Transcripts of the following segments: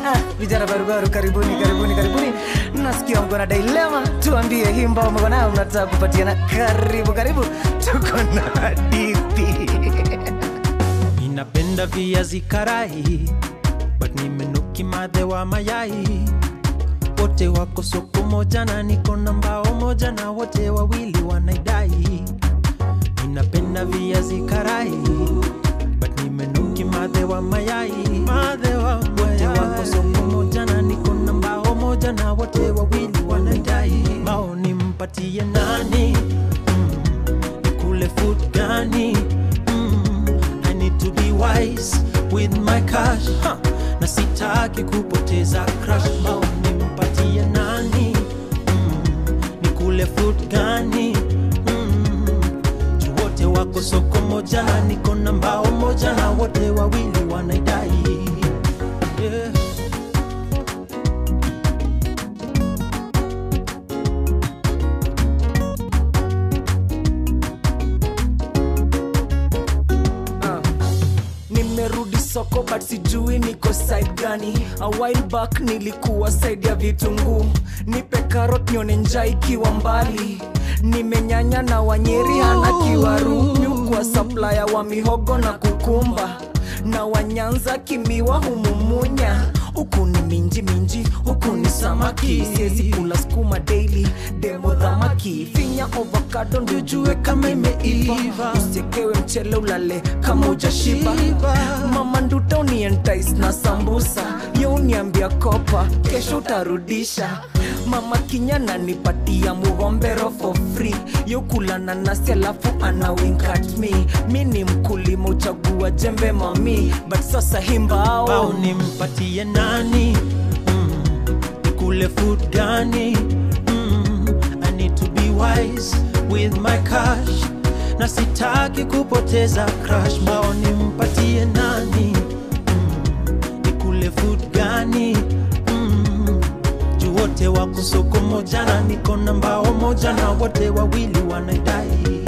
Ah, vijana barubaru karibuni karibuni karibuni nasikia mko na dilema tuambie hii mbao mko nayo mnataka kupatiana karibu karibu tuko na hadithi ninapenda viazi karai but nimenuki madhe wa mayai wote wako soko moja na niko na mbao moja na wote wawili wanaidai ninapenda viazi karai but nimenuki madhe wa mayai madhe wa wote wako soko moja na niko na mbao moja na wote wawili wanaidai mbao nimpatie nani mm, nikule food gani mm, I need to be wise with my cash huh. na sitaki kupoteza crush mbao nimpatie nani mm, nikule food gani mm, juu wote wako soko moja na niko na mbao moja na wote wawili wanaidai yeah. nimerudi soko but sijui niko side gani a while back nilikuwa side ya vitunguu nipe karot nione njaa ikiwa mbali nimenyanya na wanyeri hana kiwaru kwa saplaya wa mihogo na kukumba na wanyanza kimiwa humumunya huku ni minji minji huku ni samaki siezi kula skuma daily demo dhamaki finya ovakado ndio jue kama imeiva usiekewe mchele ulale kama ujashiba mama nduta unientais na sambusa ye uniambia kopa kesho utarudisha mama kinyana nipatia mugombero for free yokula nanasi alafu ana wink at me mi ni mkulima uchagua jembe mami but sasa himbao bao nimpatie nani mm, nikule food gani mm, I need to be wise with my cash na sitaki kupoteza crush bao nimpatie nani mm, nikule food gani mm, juu wote wako soko moja na niko na mbao moja na wote wawili wanaidai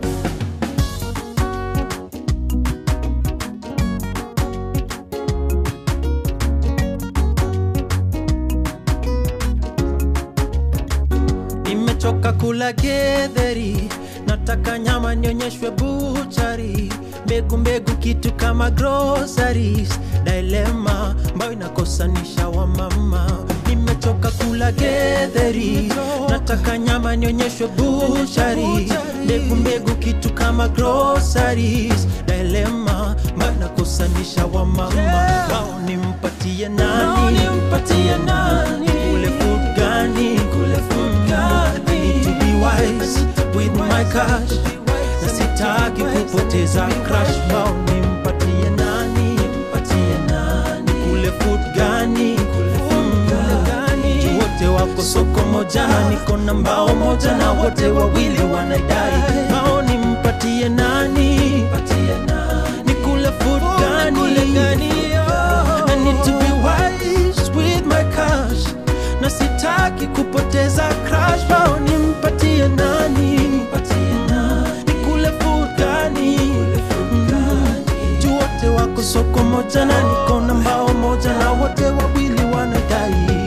nimechoka kula gedheri nataka nyama nionyeshwe buchari mbegu mbegu kitu kama groceries dilema ambayo inakosanisha wa mama nimechoka kula gedheri nataka nyama nionyeshwe buchari mbegu mbegu kitu kama groceries dilema ambayo inakosanisha wa mama wao nimpatie nani nimpatie nani kule food gani kule food gani I need to be wise with my cash na sitaki kupoteza crush bao nimpatie nani nimpatie nani kule food gani kule food gani Juu wote wako soko moja na niko na mbao moja na wote wawili wanadai bao nimpatie nani nipatie nani nikule food gani I need to be wise with my cash na sitaki kupoteza crush bao nimpatie nani nipatie nani nikule food gani juu wote wako soko moja na niko na mbao moja na wote wawili wanadai